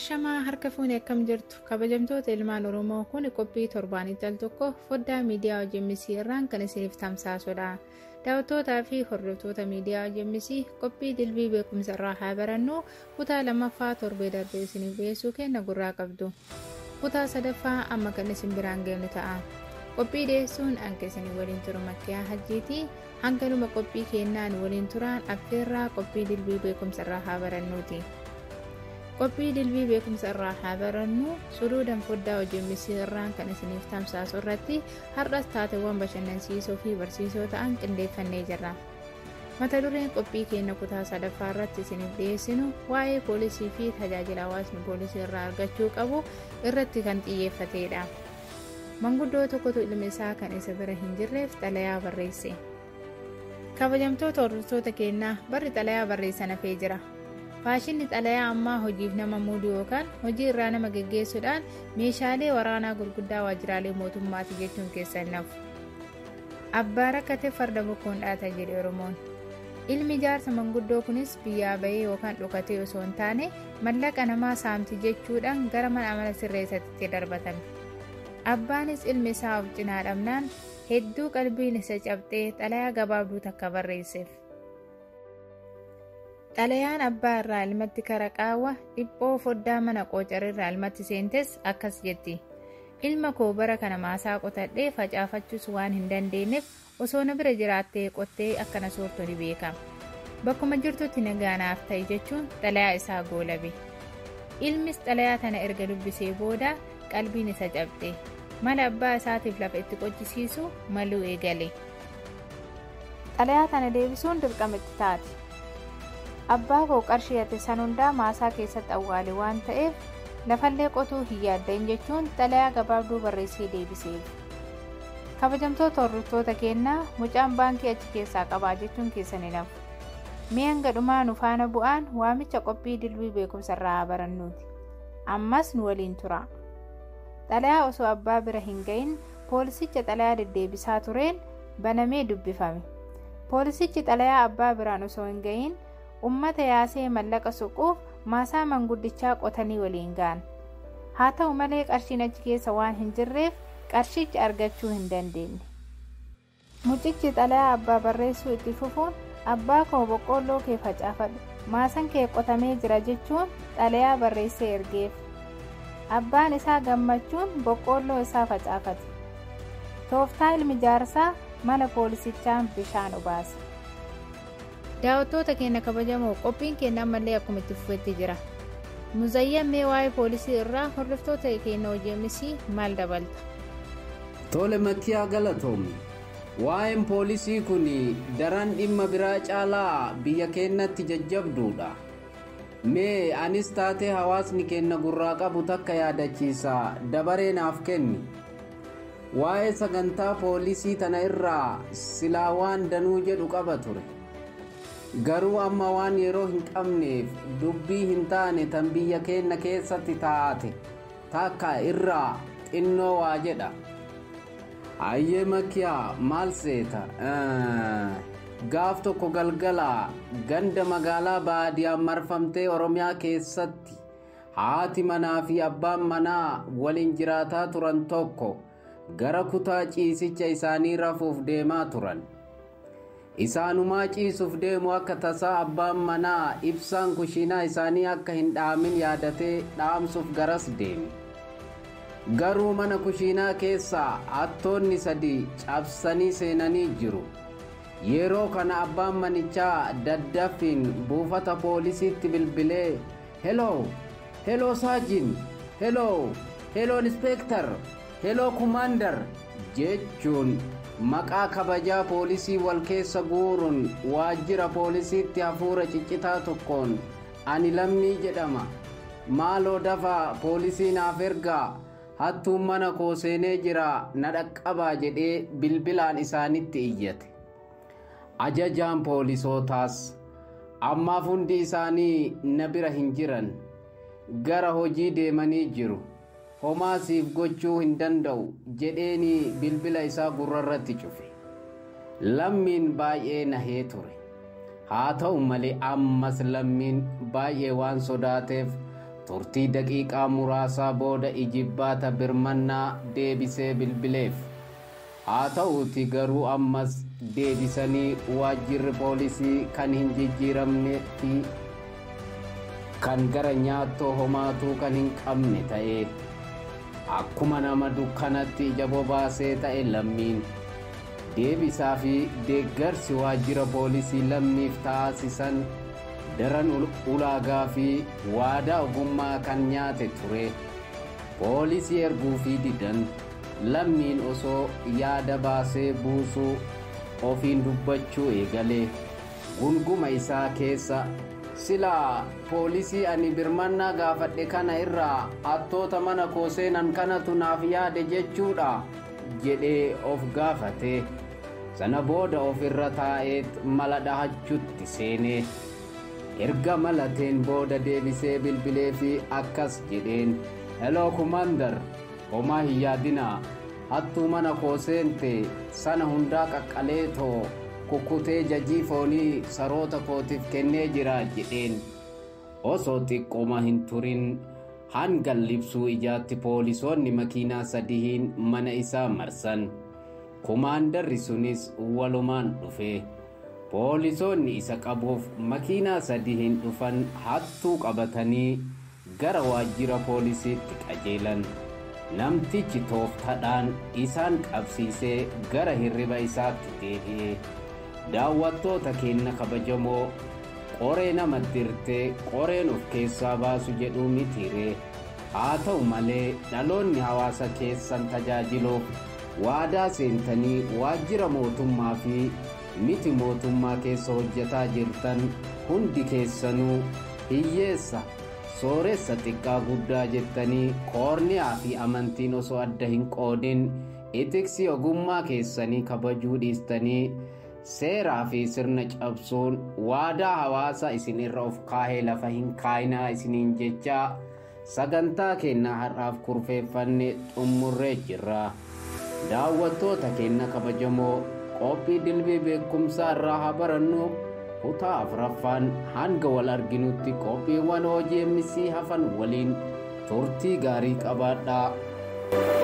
Ashamaa harka fuunee akkam jirtu kabajamtoota ilmaan Oromoo kun qophii torbaanitti al tokko foddaa miidiyaa OMN irraan kan isiniif tamsaasudha. Daawwattootaa fi hordoftoota miidiyaa OMN qophii dilbii beekumsa irraa haa barannu kutaa lammaffaa torbee darbee isiniif dhiyeessuu kenna gurraa qabdu. Kutaa sadaffaa amma kan isin biraan geenyu ta'a. Qophii dhiyeessuun hanga isin waliin turu makkiyaa hajjiiti. Hanganuma qophii kennaan waliin turaan affeerraa qophii dilbii beekumsa irraa haa barannuuti. qophii dilbii beekumsa irraa haa barannu suduudan foddaa OMN irraan kan isiniif tamsaasu irratti har'as taateewwan bashannansiisoo fi barsiisoo ta'an qindeeffannee jirra. mata dureen qophii keenya kutaa sadaffaa irratti isiniif dhiyeessinu waa'ee poolisii fi tajaajila hawaasni poolisii irraa argachuu qabu irratti kan xiyyeeffatedha. manguddoo tokkotu ilmi isaa kan isa bira hin jirreef xalayaa barreesse. kabajamtoota hordoftoota keenyaa barri xalayaa barreessan hafee jira. faashinni xalayaa ammaa hojiif nama muudu yookaan hojii irraa nama geggeessuudhaan meeshaalee waraanaa gurguddaa waajjiraalee mootummaati jechuun keessan nafu. Abbaa rakkate farda bokkoon dhaata jedhe Oromoon. Ilmi jaarsa manguddoo kunis biyyaa bahee yookaan dhokatee osoo hin taane mallaqa namaa saamti jechuudhaan gara mana amala sirreessatti darbatame. Abbaanis ilmi isaa of cinaa dhabnaan hedduu qalbiin isa cabxee xalayaa gabaabduu takka barreesseef. Xalayaan abbaa irraa ilmatti kara qaawwa dhiphoo foddaa mana qoocarrirraa ilmatti seentes akkas jetti. Ilma koo bara kana maasaa qotadhee facaafachuus waan hin dandeenyeef osoo na bira jiraattee qottee akkana soortu ni beekama. Bakkuma jirtutti nagaanaaf ta'i jechuun xalayaa isaa goolabe. Ilmis xalayaa tana erga dubbisee booda qalbiin isa cabxe. Mala abbaa isaatiif lafa itti qochisiisu maluu eegale. Xalayaa tana deebisuun dirqama itti taati. abbaa koo qarshii ati san hundaa maasaa keessatti awwaale waan ta'eef lafallee qotuu hin yaaddan jechuun xalayaa gabaabduu barreessee deebiseef. kabajamtoota hordoftoota keenyaa mucaan baankii achi keessaa qabaa jechuun keessan hin hafu. Mee hanga dhumaa nu faana bu'aan waamicha qophii dilbii beekumsa irraa haa barannuuti. Ammas nu waliin tura. Xalayaa osoo abbaa bira hin gahin poolisicha xalayaa deddeebisaa tureen banamee dubbifame. Poolisichi xalayaa abbaa biraan osoo hin gahin ummata yaasee mallaqa suquuf maasaa manguddichaa qotanii waliin ga'an haa ta'u malee qarshiin achi keessa waan hin jirreef qarshicha argachuu hin dandeenye. Mucichi xalayaa abbaa barreessuu itti fufuun abbaa koo boqqoolloo kee facaafadhu maasan kee qotamee jira jechuun xalayaa barreessee ergeef. Abbaan isaa gammachuun boqqoolloo isaa facaafate. Tooftaa ilmi jaarsaa mana poolisichaan bishaan obaase. daawwattoota keenya kabajamoo qophiin keenya ammallee akkuma itti fufetti jira muzayyammee waa'ee poolisii irraa hordoftoota keenya OMN maal dabalta tole makkiyaa galatoomi waa'een poolisii kun daran dhimma biraa caalaa biyya keenyatti jajjabduudha mee anis taatee hawaasni keenya gurraa qabu takka yaadachiisa dabaree naaf kenni waa'ee sagantaa poolisii tana irraa silaa waan danuu jedhu qaba ture garuu amma waan yeroo hin qabneef dubbii hin taane tan biyya keenya keessatti taate takka irraa xinnoo waa jedha ayyee makkiyaa maal seeta gaaf tokko galgala ganda magaalaa baadiyaan marfamtee oromiyaa keessatti haati manaa fi abbaan manaa waliin jiraataa turan tokko gara kutaa ciisicha isaanii rafuuf deemaa turan. isaanumaa ciisuuf deemu akka tasaa abbaan manaa ibsaan kushiinaa isaanii akka hin dhaamin yaadatee dhaamsuuf garas deeme garuu mana kushiinaa keessaa hattoonni sadi cabsanii seenanii jiru yeroo kana abbaan manichaa daddaffiin buufata poolisiitti bilbilee heloo heloo saajin heloo heloo inspeektar heloo kumaandar jechuun maqaa kabajaa poolisii wal keessa guuruun waajjira poolisiitti hafuura ciccitaa tokkoon ani lammii jedhama maaloo dafaa poolisii naaf ergaa hattuun mana koo seenee jira na dhaqqabaa jedhee bilbilaan isaanitti iyyate ajajaan poolisootaas ammaaf hundi isaanii na bira hin jiran gara hojii deemanii jiru homaasiif gochuu hin danda'u jedheeni bilbila isaa gurrarratti cufe lammiin baay'ee nahee ture haa ta'u malee ammas lammiin baay'ee waan sodaateef turtii daqiiqaa muraasaa booda ijibbaata birmannaa deebisee bilbileef haa ta'uuti garuu ammas deebisanii waajjirri poolisii kan hin jijjiiramne fi kan gara nyaattoo homaatuu kan hin qabne ta'e akkuma nama dukkanatti ija bobaasee ta'e lammiin deebisaa fi deeggarsi waajjira poolisii lammiif taasisan daran ulaagaa fi waadaa ogummaa kan nyaate ture poolisii erguu fi didan lammiin osoo yaada baasee buusuu ofiin dubbachuu eegalee gunguma isaa keessa silaa poolisii ani birmannaa gaafadhe kana irraa hattoota mana koo seenan kanatu naaf yaade jechuudha jedhee of gaafate sana booda of irra taa'eet mala dhahachutti seenee erga malateen booda deebisee bilbilee fi akkas jedheen heloo kumandar homaa hin yaadinaa hattuu mana koo seente sana hundaa qaqqalee too kukkutee jajii foonii saroota kootiif kennee jira jedheen osoo xiqqooma hin turin hangan libsuu ijaatti poolisoonni makiinaa sadihiin mana isaa marsan kumaandarri sunis walumaan dhufe poolisoonni isa qabuuf makiinaa sadihiin dhufan hattuu qabatanii gara waajjira poolisiitti qajeelan namtichi tooftadhaan isaan qabsiisee gara hirriba isaatti deebi'e daawwattoota keenya kabajamoo qoree nama dirtee qoreen of keessaa baasu jedhuu mitiire haa ta'u malee dhaloonni hawaasa keessan tajaajiluuf waadaa seentanii waajjira mootummaa fi miti mootummaa keessa hojjetaa jirtan hundi keessanuu hiyyeessa sooressa xiqqaa guddaa jettanii koorniyaa fi amantiin osoo adda hin qoodin itiksii ogummaa keessanii kabajuu dhiistanii seeraa fi sirna cabsuun waadaa hawaasa isin irra of kaahee lafa hin kaayinaa isiniin jechaa sagantaa keenna har'aaf kurfeeffanne xummurree jirra daawwattoota keenya kabajamoo qophii dilbii beekumsaa irraa haa barannu kutaa afuraffaan hanga wal arginutti qophiiwwan hojii emmisii hafan waliin turtii gaarii qabaadhaa